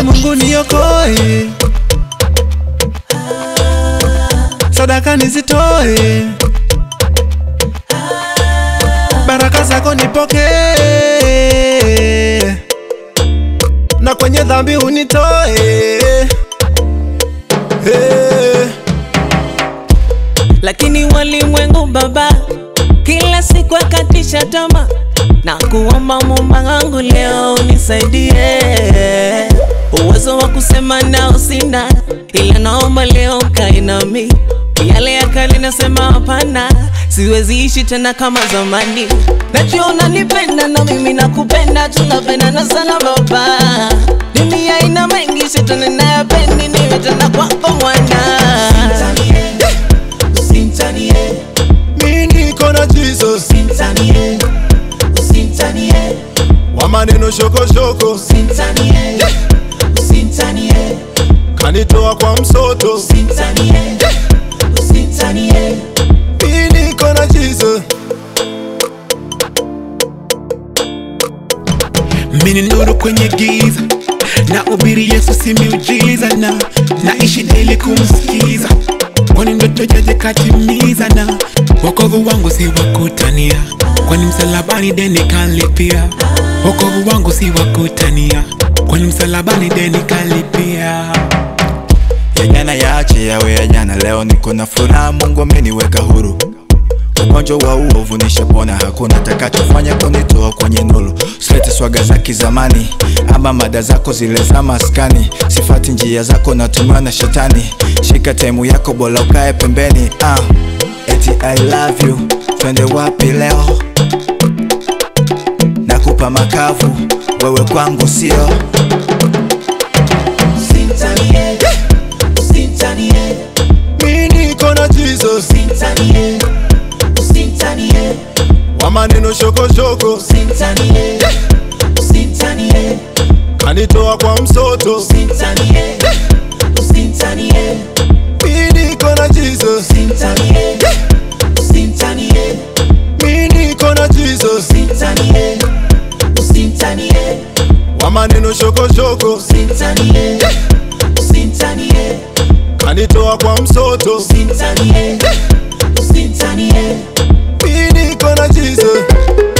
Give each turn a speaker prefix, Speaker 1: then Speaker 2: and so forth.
Speaker 1: Mungu niokoe, sadaka nizitoe, baraka zako nipokee, na kwenye dhambi unitoe. Hey.
Speaker 2: lakini walimwengu baba kila siku akatisha tama na kuomba Muumba wangu leo unisaidie uwezo wa kusema nao sina, ila naomba leo kae nami yale ya kale nasema hapana, siwezi ishi tena kama zamani. Najua unanipenda na mimi nakupenda, tunapendana sana baba. Dunia ina mengi, shetani nayapendi, niwe tena kwako mwana
Speaker 1: Mi niko na Jesus wa maneno shokoshoko, kanitoa kwa msoto. Mi niko na Jesus
Speaker 3: Mimi ni nuru kwenye giza na ubiri Yesu si miujiza na naishi daily kumsikiza kwani ndoto jaje katimiza na wokovu wangu si wakutania kwani msalabani deni kalipia wokovu wangu si wakutania kwani msalabani deni kalipia
Speaker 4: ya jana yaache yawe ya jana. Leo niko na furaha, Mungu ameniweka huru. Ugonjwa wa uovu nishapona, hakuna takachofanya kunitoa kwenye nuru. Silete swaga za kizamani ama mada zako zile za maskani. Sifati njia zako, natumiwa na shetani. Shika taimu yako, bora ukae pembeni. Ah, eti I love you, twende wapi leo? Nakupa makavu, wewe kwangu sio
Speaker 1: Mi niko na Jesus wa maneno shokoshoko, kanitoa kwa msoto. Mi niko na Jesus, mi niko na Jesus wa maneno shokoshoko, kanitoa kwa msoto. Mi niko na Jesus